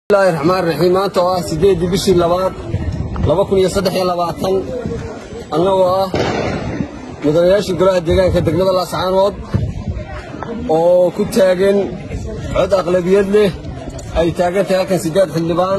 bismillahi raxmaan raxiim maanta oo ah siddeeddii bishii labaad laba kun iyo saddex iyo labaatan annagoo ah mudanayaashii golaha deegaanka degmada laascaanood oo ku taagan cod aqlabiyad leh ay taagan tahay halkan siddeed xildhibaan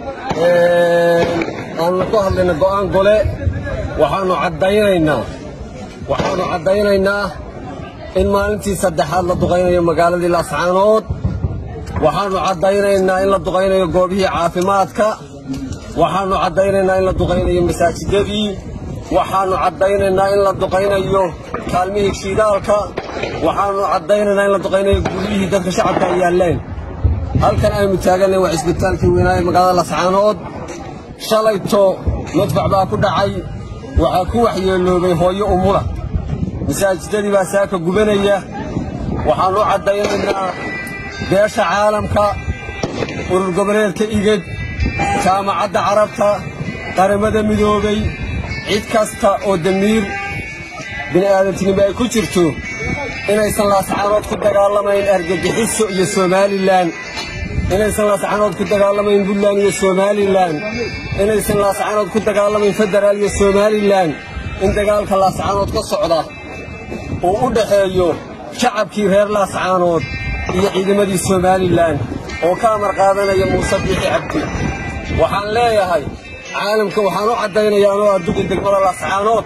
aannu ku hadlayna go'aan gole waxaannu caddaynaynaa waxaannu caddaynaynaa in maalintii saddexaad la duqaynayo magaaladii laascaanood waxaannu caddaynaynaa in la duqaynayo goobihii caafimaadka waxaannu caddaynaynaa in la duqaynayo masaajidadii waxaannu caddaynaynaa in la duqaynayo kaalmihii shidaalka waxaannu caddaynaynaa in la duqaynayo guryihii dadka shacabka ay yaalleen halkan aynu taaganay waa cisbitaalkii weynaaye magaalada lascaanood shalayto madfac baa ku dhacay waxaa ku waxyeeloobay hooyo umula masaajidadii baa saaka gubanaya waxaannu caddaynaynaa beesha caalamka urur goboleedka igad jaamacadda carabta qaramada midoobay cid kasta oo damiir bini'aadantinimo ay ku jirto inaysan laascaanood ku dagaalamayn argagixiso iyo somalilan inaysan laascaanood ku dagaalamayn puntland iyo somalilan inaysan laascaanood ku dagaalamayn federaal iyo somalilan in dagaalka laascaanood ka socda uu u dhaxeeyo shacabkii reer laascaanood iyo ciidamadii somalilan oo ka amar qaadanaya muuse biixi cabdi waxaan leeyahay caalamka waxaan u caddaynayaa anoo adduga degmada laascaanood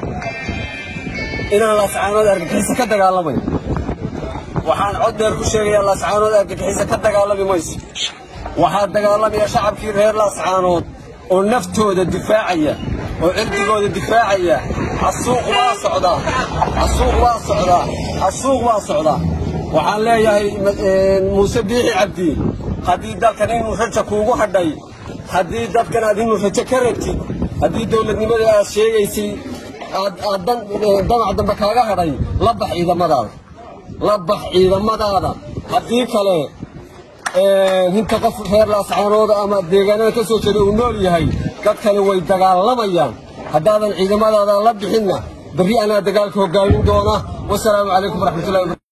inaan laascaanood argagixisa ka dagaalamayn waxaan cod dheer ku sheegayaa laascaanood argagixisa ka dagaalami mayso waxaa dagaalamaya shacabkii reer laascaanood oo naftooda difaacaya oo cirdigooda difaacaya xasuuq waa socdaa xasuuq waa socdaa xasuuq waa socdaa waxaan leeyahay muuse biixi cabdi haddii dalkan inuu raja kuugu hadhay haddii dadkan aad inuu rajo ka rabtid haddii dowladnimada aad sheegaysay aad damac dambe kaaga hadhay la bax ciidamadaada la bax ciidamadaada haddii kale inta qof reer laascaanooda ama deegaanada ka soo jeeda uu nool yahay dadkani way dagaalamayaan haddaadan ciidamadaada la bixinna berri anaa dagaalka hoggaamin doona wasalaamu calaykum waraxmatullahi